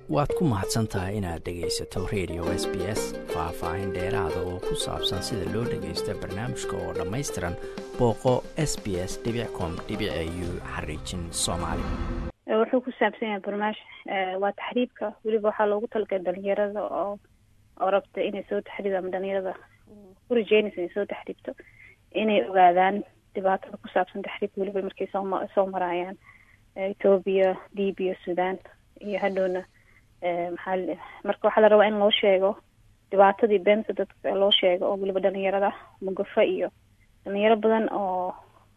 waad ku mahadsan tahay inaad dhegaysato radio s b s faah-faahin dheeraada oo ku saabsan sida loo dhagaysto barnaamijka oo dhammaystiran booqo s b s com u xariijin soomaali wuxuu ku saabsan yahay barnaamij waa taxriibka weliba waxaa loogu talagalay dhalinyarada oo oo rabta inay soo taxriibto ama dhalinyarada ku rajeynaysa inay soo taxriibto inay ogaadaan dhibaatada ku saabsan taxriibka weliba markay sooma soo maraayaan ethoobia libia sudan iyo hadhowna maxaa marka waxaa la rabaa in loo sheego dhibaatadii beenta dadka loo sheego oo weliba dhalinyarada mugafa iyo dhalinyaro badan oo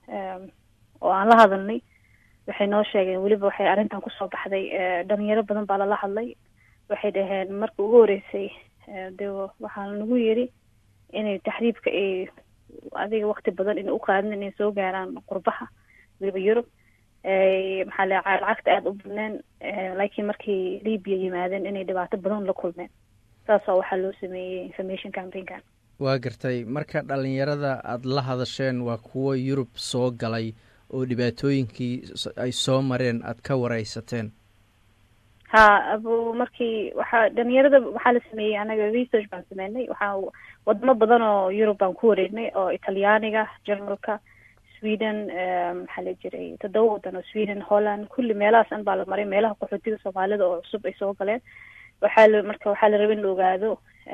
oo aan la hadalnay waxay noo sheegeen weliba waxay arrintan kusoo baxday dhalinyaro badan baa lala hadlay waxay dhaheen marka ugu horeysay de waxaa nagu yiri inay taxriibka ay adiga wakti badan inay uqaadin inay soo gaaraan qurbaha weliba yurub maxaa le lacagta aada u badneen laakiin markay libya yimaadeen inay dhibaato badan la kulmeen saasoo waxaa loo sameeyey information campaignkan waa gartay marka dhalinyarada aada la hadasheen waa kuwo yurub soo galay oo dhibaatooyinkii ay soo mareen aada ka wareysateen ha abu markii waxaa dhalinyarada waxaa la sameeyey anaga research baan sameynay waxaa wadamo badan oo yurub baan ku wareegnay oo italyaaniga jarmalka sweden maxaa la jiray toddoba wadan oo sweden holland kulli meelahaas an baa la maray meelaha qaxootiga soomaalida oo cusub ay soo galeen waxaa la marka waxaa la raba in la ogaado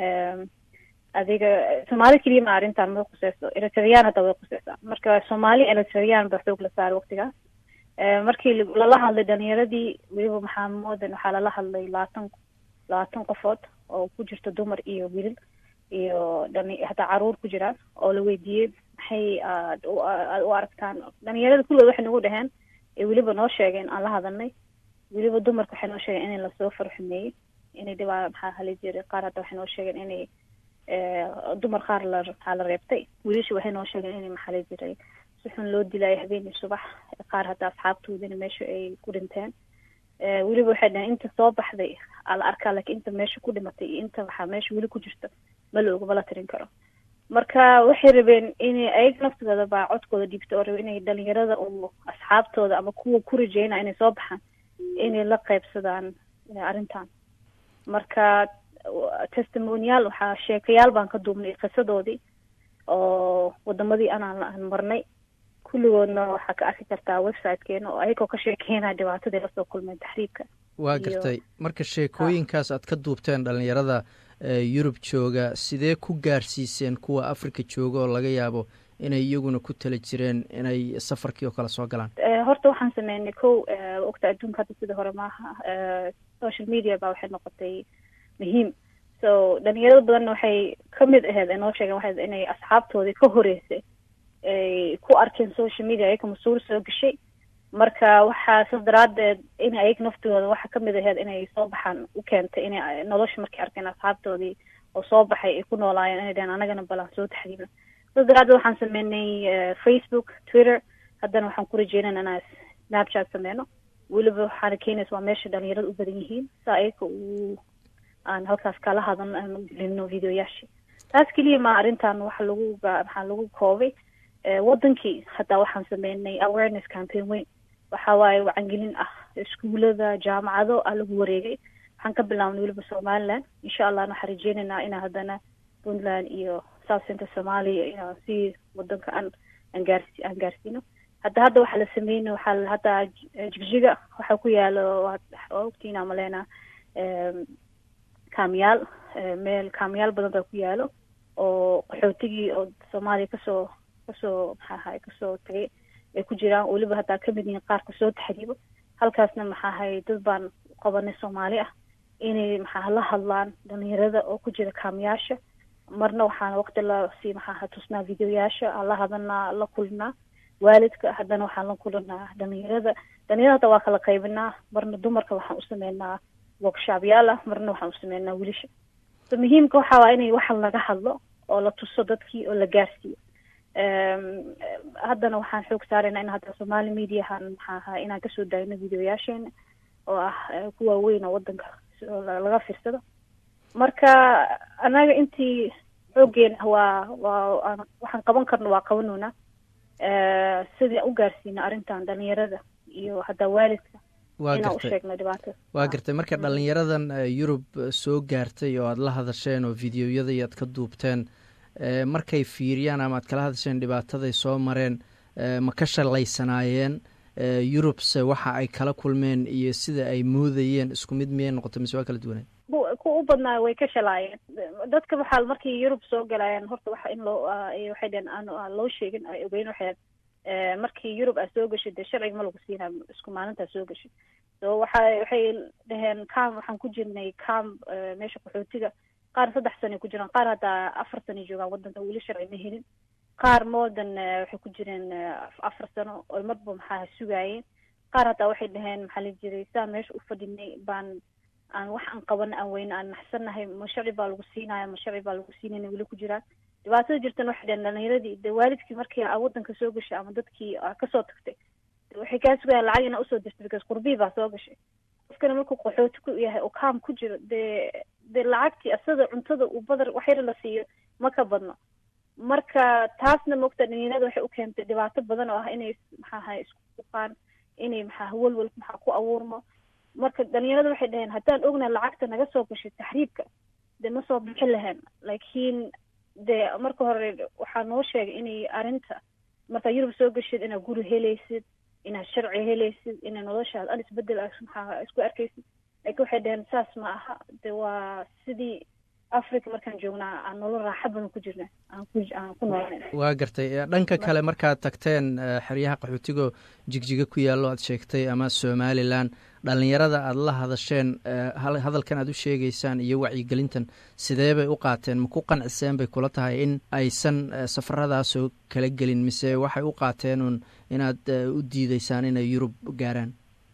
adiga soomaali keliya ma arrintan ma khuseyso eritreyaan hadda way khuseysaa marka soomaali eritreyaan ba xoog la saaray waktigaas markii lala hadlay dhalinyaradii weliba maxaa moodan waxaa lala hadlay labaatan labaatan qofood oo ku jirta dumar iyo wiilal iyo dhali hataa caruur ku jiraan oo la weydiiyey maxay aad aad u aragtaan dhalinyarada kulligood waxay nagu dhaheen ee weliba noo sheegeen aan la hadalnay weliba dumarka waxay noo sheegeen in lasoo farxumeeyey inay dhibaa maxaa hali jiray qaar hadda waxay noo sheegeen inay dumar qaar la maxaa la reebtay wiilasha waxay noo sheegeen inay maxaa la jiray si xun loo dilaayo habeenii subax qaar hadda asxaabtoodina meesha ay ku dhinteen weliba waxay dhaheen inta soo baxday aa la arkaa laakiin inta meesha ku dhimatay iyo inta waxaa meesha weli ku jirta ma la oga ma la tirin karo marka waxay rabeen inay ayaga naftooda baa codkooda dhiibta oo rabe inay dhalinyarada u asxaabtooda ama kuwa ku rajeynaya inay soo baxaan inay la qaybsadaan arrintan marka testimonial waxaa sheekayaal baan ka duubnay qisadoodii oo wadamadii anaan aan marnay kulligoodna waxaa ka arki kartaa websitekeena oo ayagoo ka sheekeynaya dhibaatadii lasoo kulmeen taxriibka waa gartay marka sheekooyinkaas aad ka duubteen dhalinyarada yurub jooga sidee ku gaarsiiseen kuwa africa jooga oo laga yaabo inay iyaguna ku tala jireen inay safarkii oo kale soo galaan horta waxaan sameynay kow ogta adduunka hadda sida hore maaha social media baa waxay noqotay muhiim so dhalinyarada badanna waxay kamid aheyd noo sheegeen waxay inay asxaabtoodii ka horeysay ay ku arkeen social media ayaka mas-uul soo gashay marka waxaa sas daraadeed in ayaga naftooda waxa kamid aheyd inay soo baxaan u keentay inay nolosha markay arkeen asxaabtoodii oo soo baxay ay ku noolaayeen inay dhaheen anagana balan soo taxdiibna sas daraadeed waxaan sameynay facebook twitter haddana waxaan ku rajeynana inaan snapchat sameyno weliba waxaana keenaysa waa meesha dhalinyarada u badan yihiin sa ayaka uu aan halkaas kala hadan aan gelino videoyaashii taas keliya ma arrintan waxa lagu maxaa lagu koobay wadankii hataa waxaan sameynay awareness campaign weyn waxa waaye wacangelin ah iskuulada jaamacado aa lagu wareegay waxaan ka bilaabnay weliba somaliland insha allahna waxaan rajeynaynaa inaa haddana puntland iyo south central somalia inaan si wadanka aan aan gaarsi aan gaarsiino hadda hadda waxaa la sameynay waxaa hadda jigjiga waxaa ku yaalo waa ogtiina maleyna kaamiyaal meel kaamiyaal badan baa ku yaalo oo qaxootigii oo soomaaliya kasoo kasoo maxaahay kasoo tagay ay ku jiraan weliba haddaa kamid yihiin qaarka soo taxriibo halkaasna maxaahay dad baan qabanay soomaali ah inay maxaa la hadlaan dhalinyarada oo ku jira kaamiyaasha marna waxaana waqti lasii maxaaha tusnaa videoyaasha aan la hadalnaa la kulinaa waalidka haddana waxaan la kulinaa dhalinyarada dhalinyarada hadda waa kala qaybinaa marna dumarka waxaan u sameynaa workshoopyaal ah marna waxaan u sameynaa wiilasha so muhiimka waxaa waa inay waxa laga hadlo oo la tuso dadkii oo la gaarsiiyo haddana waxaan xoog saaraynaa in hadda somaali mediahan maxaa ahaa inaan kasoo daayno videoyaasheena oo ah kuwa weyn oo wadanka laga fiirsado marka anaga intii xoogeena waa waa waxaan qaban karno waa qabanoona sidii u gaarsiina arrintan dhalinyarada iyo haddaa waalidka inaan u sheegno dhibaatada waa gartay marka dhalinyaradan yurub soo gaartay oo aada la hadasheen oo videoyadii aad ka duubteen markay fiiriyaan ama aad kala hadasheen dhibaataday soo mareen ma ka shalaysanaayeen yurubse waxa ay kala kulmeen iyo sida ay moodayeen isku mid miyay noqotay mise waa kala duwanay ku u badnaa way ka shalaayeen dadka waxaa markii yurub soo galayaan horta waxa in loo waxay dhaheen aan loo sheegin ay ogeyn waxay markii yurub aad soo gashay dee sharciga ma lagu siinaa isku maalintaa soo gashay so waxa waxay dhaheen cam waxaan ku jirnay cam meesha qaxootiga qaar saddex sanay ku jiraan qaar haddaa afar sanay joogaan waddanka weli sharci ma helin qaar moodan waxay ku jireen afar sano oo marba maxaa sugaayeen qaar haddaa waxay dhaheen maxaa la jiray saa meesha u fadhinay baan aan wax aan qabana aan weyne aan naxsannahay ma sharci baa lagu siinaya ma sharci baa lagu siinayna weli ku jiraan dhibaatada jirtan waxay dhaheen dhalinyaradii de waalidkii markii aa waddanka soo gashay ama dadkii aa kasoo tagtay waxay kaa sugayaan lacag inaa usoo dirtay because qurbii baa soo gashay qofkana markuu qaxooti ku yahay oo kaam ku jiro dee dee lacagtii asada cuntada uu badar wax yar la siiyo ma ka badno marka taasna moogta dhalinyarada waxay u keentay dhibaato badan oo ah inay maxaaha isku uqaan inay maxaa walwal maxaa ku abuurmo marka dhalinyarada waxay dhaheen haddaan ognahay lacagta naga soo gashay taxriibka dee ma soo bixin lahayn laakiin dee marka hore waxaa noo sheegay inay arrinta markaa yurub soo gashid inaad guri helaysid inaad sharci helaysid inay noloshaad al isbedel maxaa isku arkaysid laakiin waxay dhaheen saas ma aha de waa sidii africa markaan joognaa aan nolol raaxa badan ku jirna aan ku aan ku noolnayn waa gartay dhanka kale markaad tagteen xeryaha qaxootigo jigjiga ku yaallo aad sheegtay ama somalilan dhalinyarada aada la hadasheen hadalkan aad u sheegaysaan iyo wacyigelintan sidee bay u qaateen ma ku qanciseen bay kula tahay in aysan safaradaasoo kala gelin mise waxay u qaateen un inaad u diideysaan inay yurub gaaraan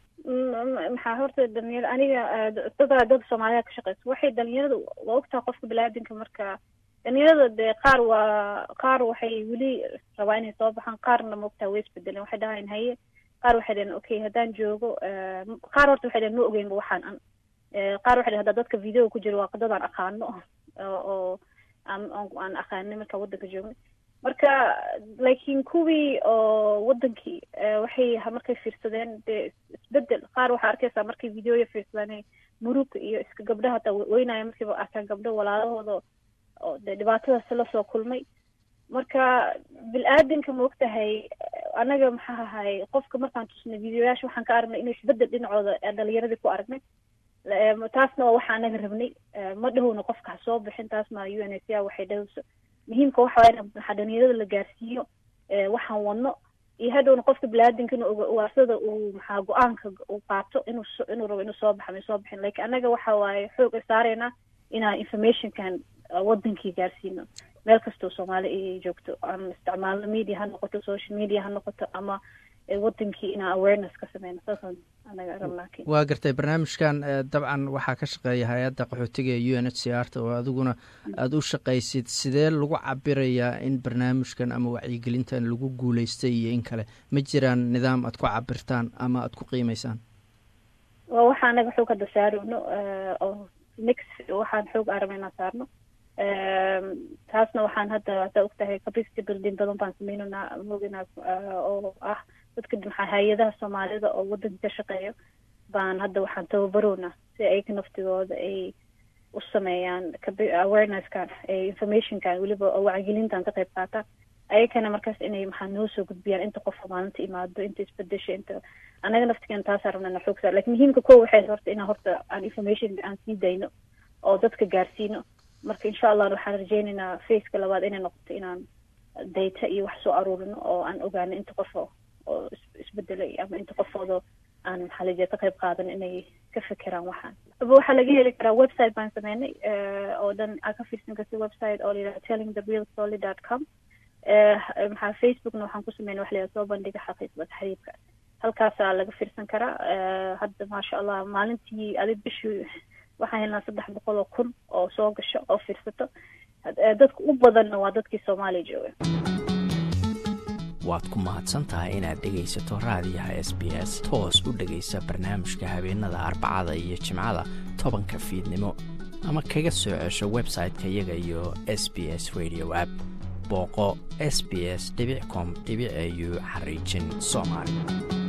maxaa horta dhalinyara aniga dadaa dad soomaaliya ka shaqeysa waxay dhalinyarada waa ogtaha qofka balaadinka marka dhalinyarada dee qaar waa qaar waxay weli rabaa inay soo baxaan qaarna maogtaha way isbedeleen waxay dhahayn haye qaar waxay dhaheen okay haddaan joogo qaar horta waxay dhaheen ma ogeynba waxaan an qaar waxay dhaheen haddaa dadka video ku jiro waa dadaan aqaano oo aan aan aqaanay markaa waddanka joognay marka laakiin kuwii oo waddankii waxay markay fiirsadeen dee isbedel qaar waxaa arkaysaa markay videoya fiirsadaan muruga iyo iska gabdhaha hataa weynaya markiiba arkaan gabdho walaalahooda oo dee dhibaatadaas lasoo kulmay marka bil-aadanka maogtahay anaga maxaa ahay qofka markaan tusnay videoyaasha waxaan ka aragnay inuu isbedel dhinacooda dhalinyaradii ku aragnay taasna waa waxa anaga rabnay ma dhahowna qofka ha soo bixin taasna u n h r waxay dhahowso muhiimka waxa waa in maxaa dhalinyarada la gaarsiiyo waxaan wadno iyo hadhowna qofka biniaadankana waarsada uu maxaa go-aanka uu qaato inuu inuu rabo inuu soo baxa may soo bixin lakin annaga waxa waaye xoog saareyna inaan informationkan wadankii gaarsiino meel kastoo soomaali ay joogto aan isticmaalno media ha noqoto social media ha noqoto ama wadankii inaan awareness ka sameyno saasaan anaga rabnaa waa gartay barnaamijkan dabcan waxaa ka shaqeeya hay-adda qaxootiga ee u n h c r ta oo adiguna aada u shaqaysid sidee lagu cabirayaa in barnaamijkan ama wacyigelintan lagu guuleystay iyo in kale ma jiraan nidaam aad ku cabirtaan ama aada ku qiimeysaan waa waxa anaga xoog hadda saarowno oo next waxaan xoog araba inaan saarno taasna waxaan hadda haddaa ogtahay capacity building badan baan sameynanaa moginaa oo ah dadka maxaa hay-adaha soomaalida oo waddanka ka shaqeeyo baan hadda waxaan tababarownaa si ayka naftigooda ay u sameeyaan awarenesskan informationkan weliba oo wacyigelintan ka qayb qaataan ayakana markaas inay maxaa noo soo gudbiyaan inta qofka maalinta imaado inta isbedesha inta anaga naftigeena taasaa rabnana xoog saar lakin muhiimka ko waxay horta inaan horta aan information aan sii dayno oo dadka gaarsiino marka insha allah waxaan rajeynaynaa faceka labaad inay noqoto inaan data iyo wax soo aruurino oo aan ogaano inta qofo oo isbedelay ama inta qofoodo aan maxaa lajeeda ka qayb qaadan inay ka fekeraan waxaan waxaa laga heli karaa website baan sameynay oo dhan aa ka fiirsan karta website oo layidhaha telling the real story dot com maxaa facebookna waxaan ku sameynay wax layidhaha soo bandhiga xaqiiqda taxriibka halkaasaa laga fiirsan karaa hadda maasha allah maalintii adig bishii waxaan helnaa saddex boqol oo kun oo soo gasho oo fiirsato dadka u badanna waa dadkii soomaaliya jooga waad ku mahadsan tahay inaad dhegaysato raadiyaha s b s toos u dhegaysa barnaamijka habeenada arbacada iyo jimcada tobanka fiidnimo ama kaga soo cesho website-ka iyaga iyo s b s radio app booqo s b s com au xariijin soomaali